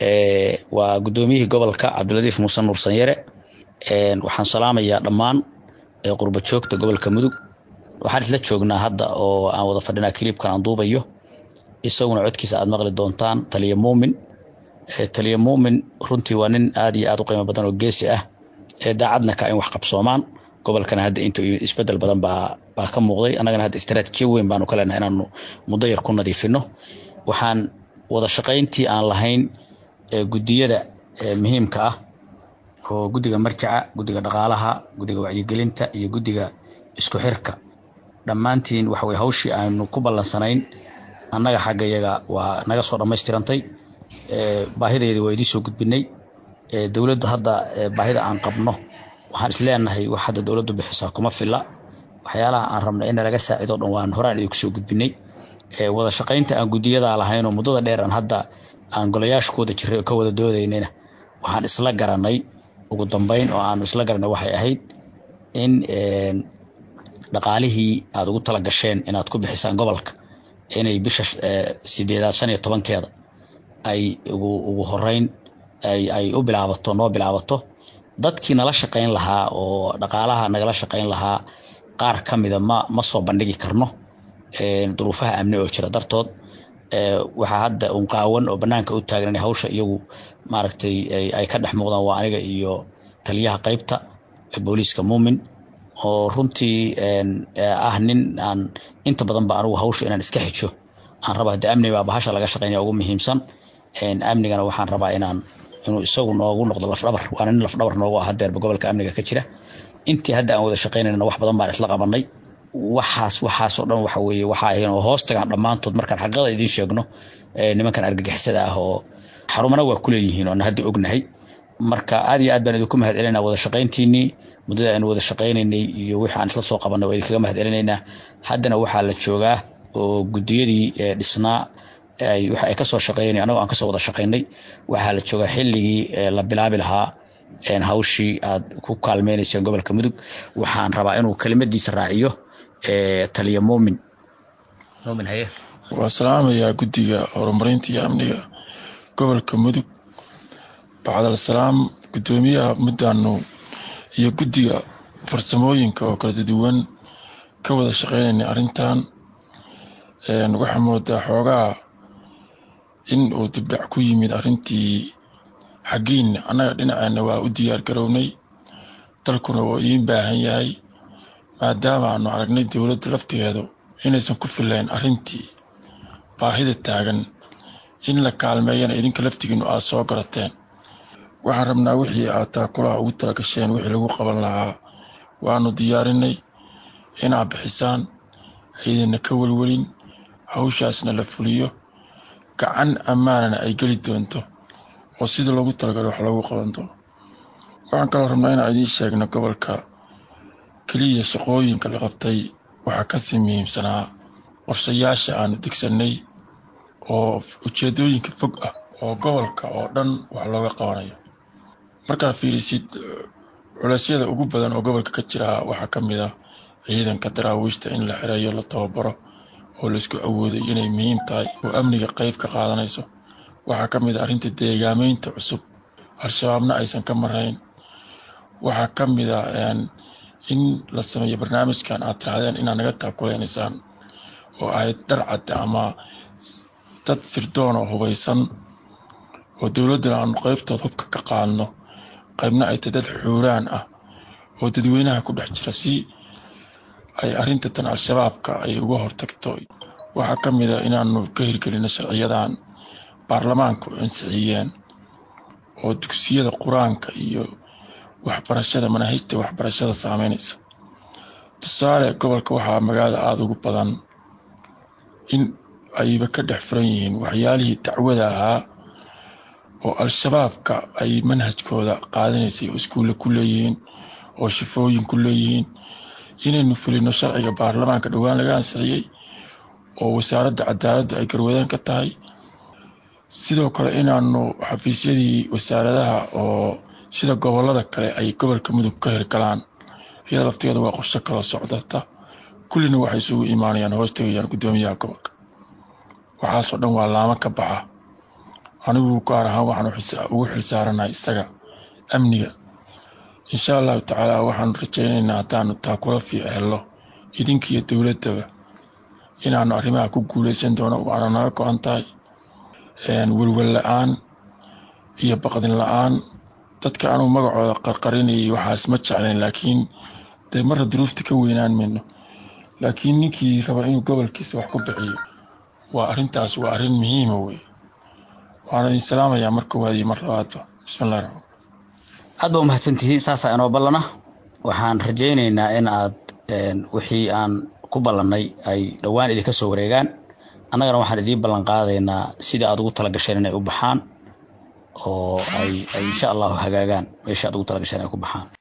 waa guddoomiyihii gobolka cabdiladiif muuse nuur sanyare waxaan salaamayaa dhammaan qurba joogta gobolka mudug waxaan isla joognaa hadda oo aan wada fadhinaa kiliibkan aan duubayo isaguna codkiisa aad maqli doontaan taliya muumin taliya muumin runtii waa nin aad iyo aad u qiimo badan oo geesi ah daacadna ka in wax qabsoomaan gobolkana hadda inta isbedel badan baa baa ka muuqday annagana hadda istaraatiijiya weyn baanu ka leenahay inaanu muddo yar ku nadiifino waxaan wada shaqayntii aan lahayn guddiyada muhiimka ah oo guddiga marjaca guddiga dhaqaalaha guddiga wacyigelinta iyo guddiga isku xirka dhammaantiin waxa weye hawshii aanu ku ballansanayn annaga xagga yaga waa naga soo dhammaystirantay baahideedii waa idiin soo gudbinay dowladdu hadda baahida aan qabno waxaan isleenahay wax hadda dowladdu bixisaa kuma filla waxyaalaha aan rabna in nalaga saacido dhan waan horaan idinku soo gudbinay wada shaqaynta aan guddiyadaa lahayn oo muddada dheer aan hadda aan golayaasha ku wada jiray oo ka wada doodaynayna waxaan isla garanay ugu dambeyn oo aanu isla garanay waxay ahayd in dhaqaalihii aad ugu tala gasheen inaad ku bixisaan gobolka inay bisha sideedaad shan iyo tobankeeda ay ugu ugu horeyn ay ay u bilaabato noo bilaabato dadkii nala shaqayn lahaa oo dhaqaalaha nagala shaqayn lahaa qaar ka mida ma ma soo bandhigi karno duruufaha amni oo jira dartood waxaa hadda un qaawan oo banaanka u taagan in hawsha iyagu maaragtay ay ka dhex muuqdaan waa aniga iyo taliyaha qaybta booliiska muumin oo runtii ah nin aan inta badan ba anigu hawsha inaan iska xijo aan raba hadde amni baa bahasha laga shaqaynaya ugu muhiimsan amnigana waxaan rabaa inaan inuu isagu noogu noqdo lafdhabar waana nin lafdhabar noogu ah hadeerba gobolka amniga ka jira intii hadda aan wada shaqaynayna wax badan baan isla qabanay waxaas waxaasoo dhan waxa weeye waxa ahayn oo hoos tagaan dhammaantood markaan xaqada idiin sheegno nimankan argagixisada ah oo xarumana waa kuleeyihiin oona hadda ognahay marka aad iyo aad baan idinku mahad celinaynaa wada shaqayntiinii muddada aynu wada shaqaynaynay iyo wixii aan isla soo qabanay waa idinkaga mahad celinaynaa haddana waxaa la joogaa oo guddiyadii dhisnaa ay waxa ay kasoo shaqeynay anagoo aan kasoo wada shaqaynay waxaa la joogaa xilligii la bilaabi lahaa hawshii aad ku kaalmeynayseen gobolka mudug waxaan rabaa inuu kelimadiisa raaciyo taliya muumin muumin haye waa salaamayaa guddiga horumarinta iyo amniga gobolka mudug bacdal salaam guddoomiyaha muddaanu iyo guddiga farsamooyinka oo kala duwan ka wada shaqeynayna arrintan waxaa moodaa xoogaa in uu dibdhac ku yimid arrintii xaggiinna annaga dhinaceenna waa u diyaar garownay dalkuna waa idiin baahan yahay maadaama aanu aragnay dowladda laftigeedu inaysan ku filayn arrintii baahida taagan in la kaalmeeyana idinka laftigiinu aad soo garateen waxaan rabnaa wixii aad taakulaha ugu talagasheen wixii lagu qaban lahaa waanu diyaarinay inaad bixisaan ciidana ka welwelin hawshaasna la fuliyo gacan ammaanana ay geli doonto oo sida loogu talagalo wax loogu qaban doono waxaan kaloo rabnaa inaan idiin sheegno gobolka keliya shaqooyinka la qabtay waxaa kasii muhiimsanaa qorshayaasha aanu degsannay oo ujeedooyinka fog ah oo gobolka oo dhan wax looga qabanayo markaa fiirisid culeysyada ugu badan oo gobolka ka jira waxaa ka mid ah ciidanka daraawiishta in la xireeyo la tababaro oo laisku awooday inay muhiim tahay oo amniga qayb ka qaadanayso waxaa ka mid ah arrinta deegaameynta cusub al-shabaabna aysan ka marayn waxaa ka mid ah in la sameeyo barnaamijkan aad tirahdeen inaad naga taakuleynaysaan oo ahayd dharcadda ama dad sirdoon oo hubaysan oo dowladdana aanu qaybtood hubka ka qaadno qaybna ay tahay dad xuuraan ah oo dadweynaha ku dhex jira si ay arrinta tan al-shabaabka ay uga hortagto waxaa ka mid a inaanu ka hirgelino sharciyadan baarlamaanku ansixiyeen oo dugsiyada qur-aanka iyo waxbarashada manaahijta waxbarashada saameynaysa tusaale gobolka waxaa magaalada aada ugu badan in ayba ka dhex furan yihiin waxyaalihii dacwada ahaa oo al-shabaabka ay manhajkooda qaadanaysay oo iskuulle ku leeyihiin oo shifooyin ku leeyihiin inaynu fulino sharciga baarlamaanka dhowaan laga ansixiyey oo wasaaradda cadaaladdu ay garwadeen ka tahay sidoo kale inaanu xafiisyadii wasaaradaha oo sida gobolada kale ay gobolka mudug ka hirgalaan iyada laftigeeda waa qorsho kaloo socdata kullina waxay isugu imaanayaan hoos tegayaan guddoomiyaha gobolka waxaasoo dhan waa laamo ka baxa anigu gaar ahaan waxaan ugu xilsaaranahay isaga amniga insha allahu tacaala waxaanu rajaynaynaa haddaanu taa kula fiic hello idinkiiyo dowladdaba inaanu arrimaha ku guuleysan doono waana naga go-an tahay welwel la-aan iyo baqdin la-aan dadka anugu magacooda qarqarinayay waxaas ma jeclayn laakiin dee marra duruufta ka weynaan mayno laakiin ninkii raba inuu gobolkiisa wax ku bixiyo waa arrintaas waa arrin muhiima wey waana idin salaamayaa mar koowaad iyo mar labaadba bismillahi raxmaan aad baa umahadsantihiin saasaa inoo ballana waxaan rajaynaynaa in aad wixii aan ku ballannay ay dhowaan idinka soo wareegaan annagana waxaan idiin ballan qaadaynaa sidai aad ugu tala gasheen inay u baxaan oo ay insha allahu hagaagaan meesha aad ugu tala gasheen ay ku baxaan